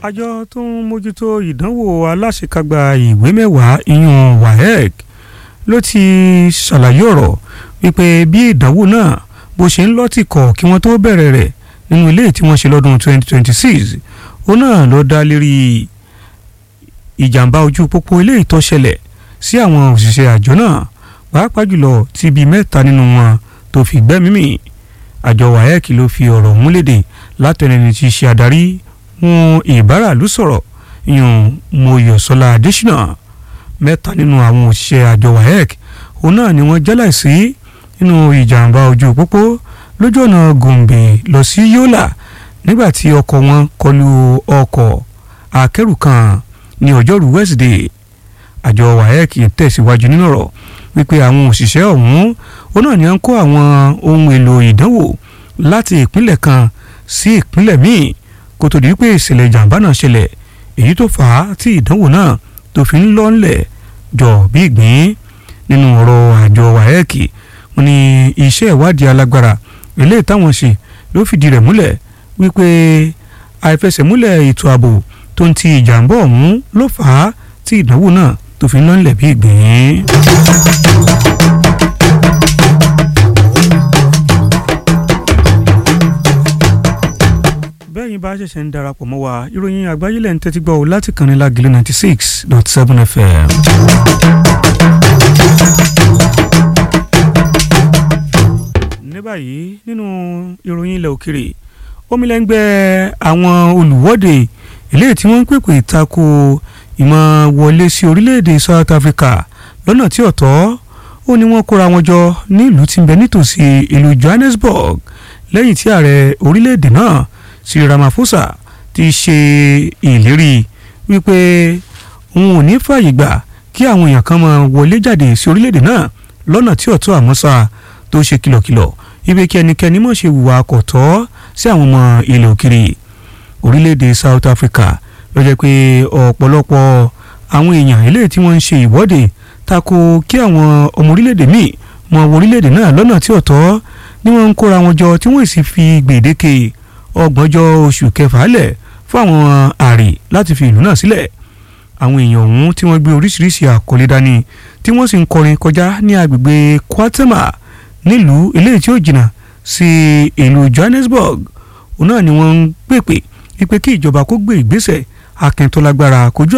àjọ tó ń mójútó ìdánwò aláṣekágbá ìwé mẹ́wàá ìyún waec ló ti ṣàlàyé ọ̀rọ̀ wípé bí ìdánwò náà bó ṣe ń lọ́tìkọ̀ kí wọ́n tó bẹ̀rẹ̀ rẹ̀ nínú ilé tí wọ́n ṣe lọ́dún 2026 ó náà ló dá lérí ìjàmbá ojú pópó ilé ìtọ́ṣẹlẹ̀ sí àwọn òṣìṣẹ́ àjọ náà pàápàá jùlọ tí bíi mẹ́ta nínú wọn tó fi gbẹ́mímì àjọ waec ló fi ọ̀rọ̀ múlédè látẹnẹni tí í ṣe adarí wọn ìbáràlú sọ̀rọ̀ yan moyọ̀sọ́lá adésínà mẹ́ta nínú àwọn òṣìṣẹ́ àjọ waec òun náà ni wọ́n jẹ́láìsí nínú ìjàmbá ojú pópó lójú ọ̀nà gòǹbè lọ sí yólà nígbà tí ọkọ̀ wọn kọlu ọkọ̀ akẹ́rù kan ní ọjọ́rú wẹ́sídẹ̀ẹ́ àjọ waec tẹ̀síwájú nínú ọ̀rọ̀ wípé àwọn òṣìṣẹ́ ọ̀hún òun náà ni wọ́n kó àwọn ohun èlò ìdánwò láti ìpínlẹ̀ kan sí ìpínlẹ̀ míì kó tó di pé ìṣẹ̀lẹ̀ ìjàmbá náà ṣẹlẹ̀ èyí tó fà á tí ìdánwò náà tó fi ń lọ ńlẹ̀ jọ bí ìgbín nínú ọ̀rọ̀ àjọ waec wọ́n ní iṣẹ́ ìwádìí alágbára eléyìí táwọn ṣe ló fìdí rẹ̀ múlẹ̀ wípé àìfẹsẹ̀múlẹ̀ ètò ààbò tó ń ti ìjàmbá ọ̀hún ló fà á tí ìdánwò náà tó fi ń lọ ńlẹ̀ bí ìgbín. bẹ́ẹ̀yin bá ṣẹ̀ṣẹ̀ ń darapọ̀ mọ́ wa ìròyìn àgbáyé lẹ́yìn tẹ́tí gbọ́ ọ láti kàn ní lágìlẹ̀ ninety six dot seven fm. ní báyìí nínú ìròyìn ilẹ̀ òkèrè omilẹ́ngbẹ́ àwọn olùwọ́de eléyìí tí wọ́n ń pèpè tako ìmọ̀ wọlé sí orílẹ̀-èdè South Africa lọ́nà tí ọ̀tọ̀ ó ní wọ́n kóra wọn jọ nílùú tí ń bẹ nítòsí ìlú Johannesburg lẹ́yìn tí ààrẹ orílẹ̀-èdè náà Cyril Ramaphosa ti ṣe ìlérí wípé òun ò ní fààyè gbà kí àwọn èèyàn kan máa wọlé jáde sí orílẹ̀-èdè náà lọ́nà tí ọ̀tọ̀ àmọ́sà tó ṣe kìlọ̀kìlọ̀ ibi kí ẹnikẹ́ni mọ̀ ṣe hùwà kọ̀tọ́ sí àwọn ọmọ ilẹ̀ òkèrè orílẹ̀-èdè South Africa ló jẹ́ pé ọ̀pọ̀lọpọ̀ àwọn èèyàn eléyìí tí wọ́n ń ṣe ìwọ́de tako kí àwọn ọmọ orílẹ̀-èdè míì mọ wọ orílẹ̀-èdè náà lọ́nà tí ọ̀tọ̀ ni wọ́n ń kóra wọn jọ tí wọ́n sì fi gbèdéke ọgbọ̀njọ́ oṣù kẹfà lẹ̀ fún àwọn àrè láti fi ìlú náà sílẹ̀ àwọn èèyàn ọ̀hún tí wọ́n gbé oríṣiríṣi àkọlé dání tí wọ́n sì ń kọrin kọjá ní agbègbè Kwatema nílùú eléyìí tí ó jìnnà sí ìlú Johannesburg òun náà ni wọ́n ń pèpè wípé kí ìjọba kó gbé ìgbésẹ̀ akẹ́ntọ́lágbára kojú